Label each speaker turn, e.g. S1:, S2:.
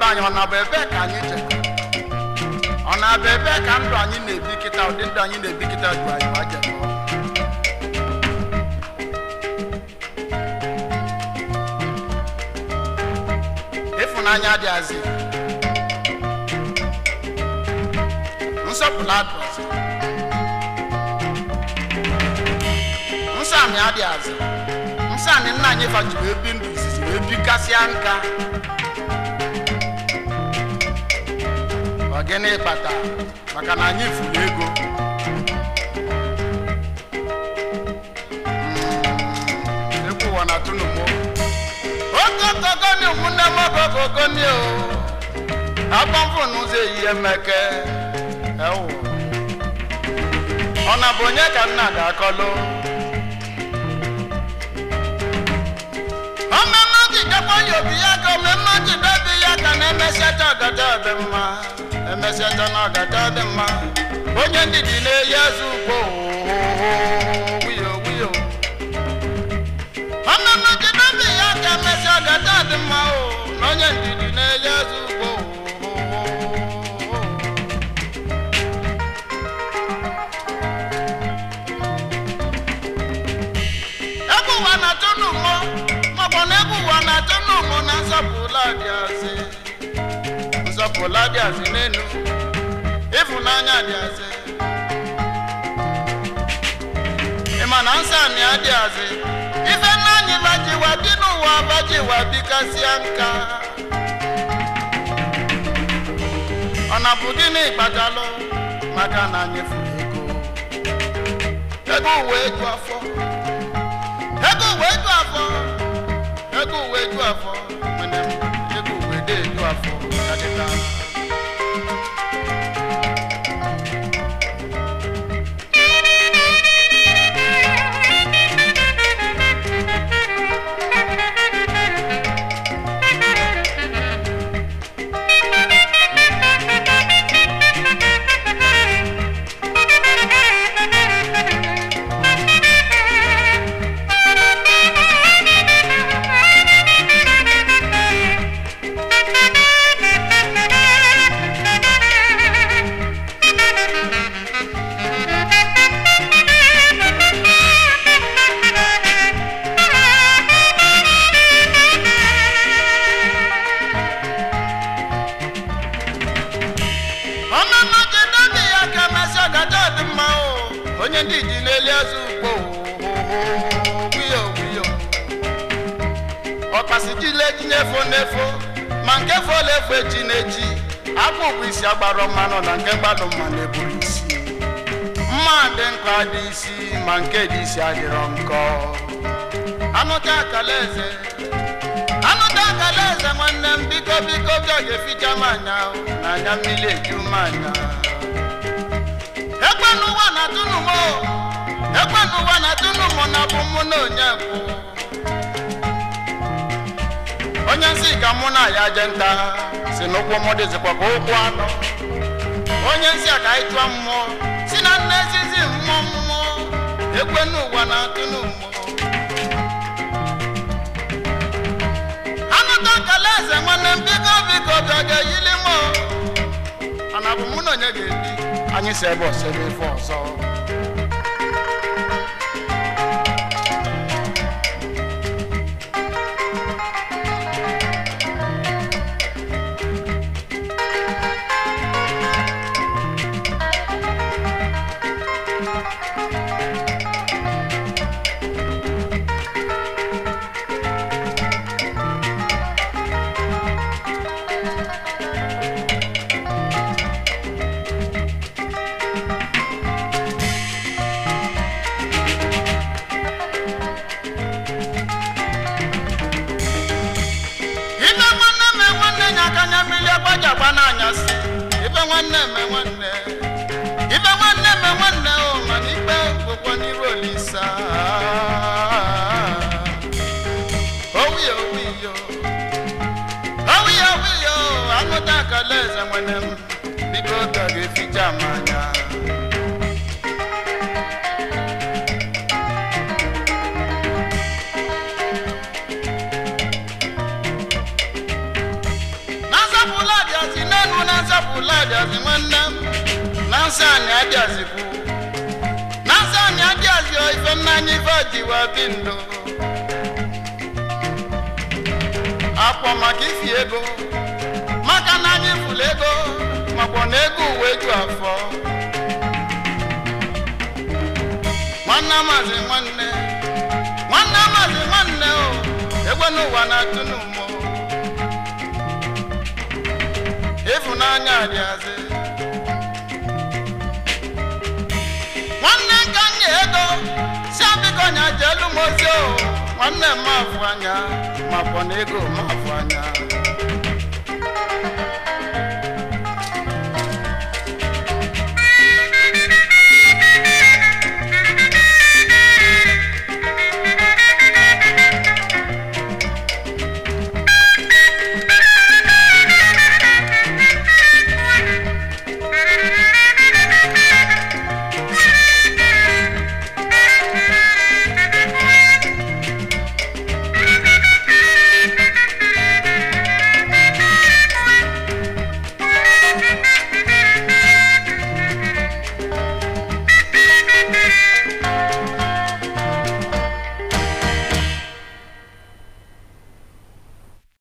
S1: ndụ anyị ọ na-abụ ebe ka anyị jekọ ọ na-abụ ebe ka ndụ anyị na-ebi kịta ụdị ndụ anyị na-ebi kịta du anyị ma jekọ ịfụnanya adịghịzị nsọpụrụ adịghịzị nsọ anyị adịghịzị nsọ anyị nna anyị fajiri wee bi ndụ izizi wee bikasịa nka ọ gịnị kpata maka na anyị furu ego Mm, ekwu ụwa na tunumo okokogoni ụmụnne m okokogoni o agbamfụ n'ụzọ ehihie meke ewu ọ na bụ onye ka nna ga-akọlụ ọmemme jidekwa ya obi ya ka omemme jidebi ya ka na-emesiacha ọgada dị mma emesiacha na ọgada dị mma onye ndidi na-eyi eze ugbo wiyo wiyo ọmemme jidebi ya ka emesi ọgada dị mma o na onye ndidi na-eyi eze ugbo ebe ụwa na-atụ n'ụmụ maọbụ na ebe ụwa na-atụ n'ụmụ na nsọpụla dị azị nsọpụla dị azị n'elu ịfụnanya dị azị ịma na nsọ anyị adị azị ife nna anyị bajiwa dị n'ụwa bajiwa bikasịa nka ọ na bụ gịnị kpatalụ maka na anyị furu ego ego uwe eju afọ ego uwe eju afọ ego uwe eju afọ mana ego uwe dị eju afọ adịla ọmụmụ jidebi ya ka emesi ọgada dị mma o onye ndị ji n'elu eze ugbo wiyo wiyo ọkpasi jile ji n'efo n'efo ma nke fola efo echi n'echi akpụ bụ isi agbara mmanụ na nke gbadụ mma na-eburu isi mma dị nkọ dị isi ma nke dị isi adịrọ nkọ anụta akala eze anụta akala eze nwanne m biko biko bịa ga-eficha m anya o, na anya mmiri eju m anya ekwe n'ụwa na tụnụmụ ekwe n'ụwa na tụnụmụ na bụ mụ na onye bụ onye nsị ka mụ na ya je nta si n'ụkwụ mụ dịzikwa ka ụkwụ anọ onye nsị a ka anyị chụọ mmụọ si na nne ezizi mmụọ mmụọ ekwe n'ụwa na tụnụmụ anụta nkele eze nwanne m biko biko bịa ga-eyili m o. mana bụ mụ na onye ga-ebi anyị si ebe ọsọ ebe ife ọzọ ibe nwanne me nwanne nya aka nya mmiri agbajagba n'anyasị ibe nwanne me nwanne ibe nwanne me nwanne o mana ikpe gwụkwọ n'iru olisa owiyo owiyo owiyo owiyo anụta akala eze nwanne m biko ka ga-eficha m anya na nzapụ enu na nzapụla adịazị nwanne m na nsọ anyị adịazịkwu na nsọ anyị adịazị ife nna anyị ife jiwa bi ndụ akpọ maka ifi ego maka na anyị fụlụ ego makpọ na ego uwe ju afọ nwanne amazi nwanne nwanne amazi nwanne o egwe n'ụwa na-atụ n'ụmụ ịfụnanya adịazị nwanne nka nye ego si abịkọnya jelu m ozi o nwanne m afụ anya makpọ na ego m afụ anya